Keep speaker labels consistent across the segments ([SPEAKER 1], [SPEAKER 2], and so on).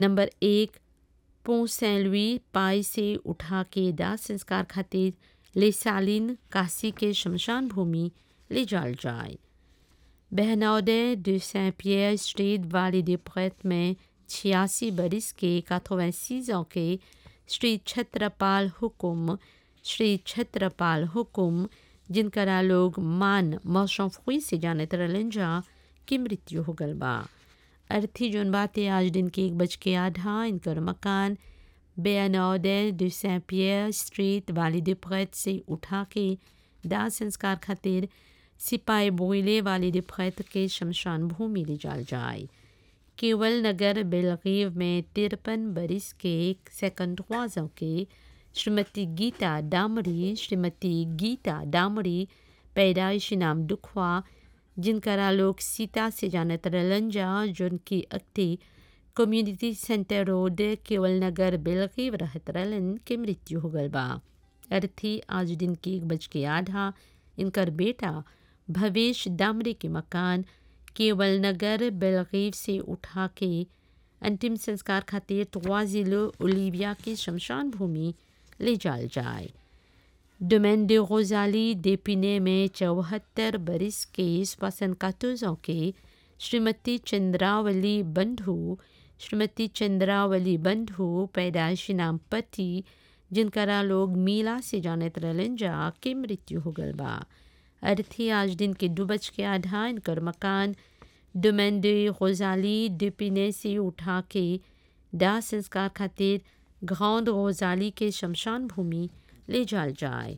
[SPEAKER 1] number एक पों सैन लुई पाई से उठा के दाह संस्कार खातिर ले सालिन काशी के शमशान भूमि ले जाल जाए बहनौदे de Saint-Pierre स्ट्रीट वाली des Prêtres में छियासी बरिस के 86 ans के श्री छत्रपाल हुकुम श्री छत्रपाल हुकुम जिनकरा लोग मान मौसम फुई से जानत रहलन जा की मृत्यु हो गल बा अर्थी जोन बाते आज दिन के एक बज के आधा इनकर मकान बेअनौदे de Saint-Pierre स्ट्रीट वाली des Prêtres से उठा के दाह संस्कार खातिर सिपाही बोइले वाली des Prêtres के शमशान भूमि ले जाल जाए केवल नगर बेलगीव में तिरपन बरिस के सेकंड ख्वाजों के श्रीमती गीता डामरी श्रीमती गीता डामरी पैदाइशी नाम दुखवा जिनकरा लोग सीता से जानत रहलन जा जिनकी अक्ति कम्युनिटी सेंटर रोड केवल नगर बेलगीव रहत रहलन के मृत्यु हो गल बा अर्थी आज दिन के एक बज के आधा इनकर बेटा भवेश दामरे के मकान केवल नगर बेलगीव से उठा के अंतिम संस्कार खातिर तवाजिलो ओलिविया की शमशान भूमि ले जाल जाए डोमेन de रोजाली डेपिने में चौहत्तर बरिस के श्वसन कातोजों के श्रीमती चंद्रावली बंधु श्रीमती चंद्रावली बंधु पैदाइशी नाम पति जिनकरा लोग मीला से जानत रहलन जा के मृत्यु हो गल बा अर्थी आज दिन के दू बज के आधा इनकर मकान डोमेन de रोजाली डेपिने से उठा के दाह संस्कार खातिर ग्रांड रोजाली के शमशान भूमि ले जाल जाए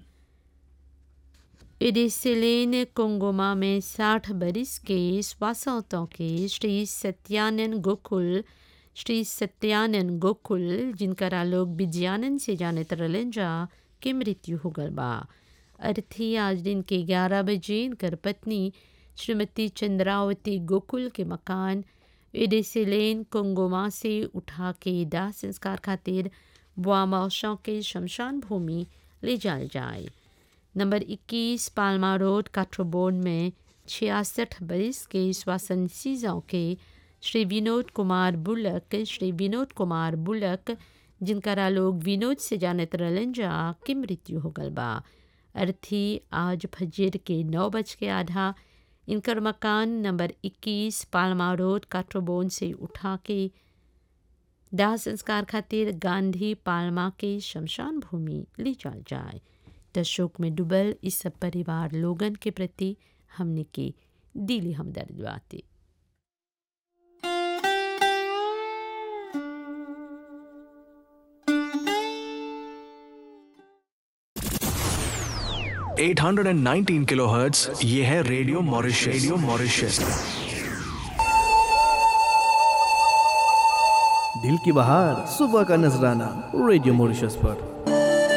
[SPEAKER 1] एडेसेलेन कोंगोमा में साठ बरिस के स्वासौतों के श्री सत्यानंद गोकुल श्री सत्यानंद गोकुल जिनकरा लोग विज्ञानन से जानत रहलन जा के मृत्यु हो गल बा अर्थी आज दिन के ग्यारह बजे इनकर पत्नी श्रीमती चंद्रावती गोकुल के मकान एडेसेलेन कोंगोमा से उठा के दाह संस्कार खातिर बुआमौशों के शमशान भूमि ले जाल जाए नंबर 21 पालमा रोड काठोबोर्ड में छियासठ बरिस के श्वासन सीजों के श्री विनोद कुमार बुलक श्री विनोद कुमार बुलक जिनकरा लोग विनोद से जानत रहलन जा की मृत्यु हो गल बा अर्थी आज फजर के नौ बज के आधा इनकर मकान नंबर 21 पालमा रोड काठोबोन से उठा के दाह संस्कार खातिर गांधी पालमा के शमशान भूमि ले जाल जाए त शोक में डूबल इस सब परिवार लोगन के प्रति हमने के दिली हमदर्द बाते
[SPEAKER 2] eight hundred and nineteen kilo hertz ये है रेडियो मॉरिशस रेडियो मॉरिशस
[SPEAKER 3] दिल की बहार सुबह का नजराना रेडियो मॉरिशस पर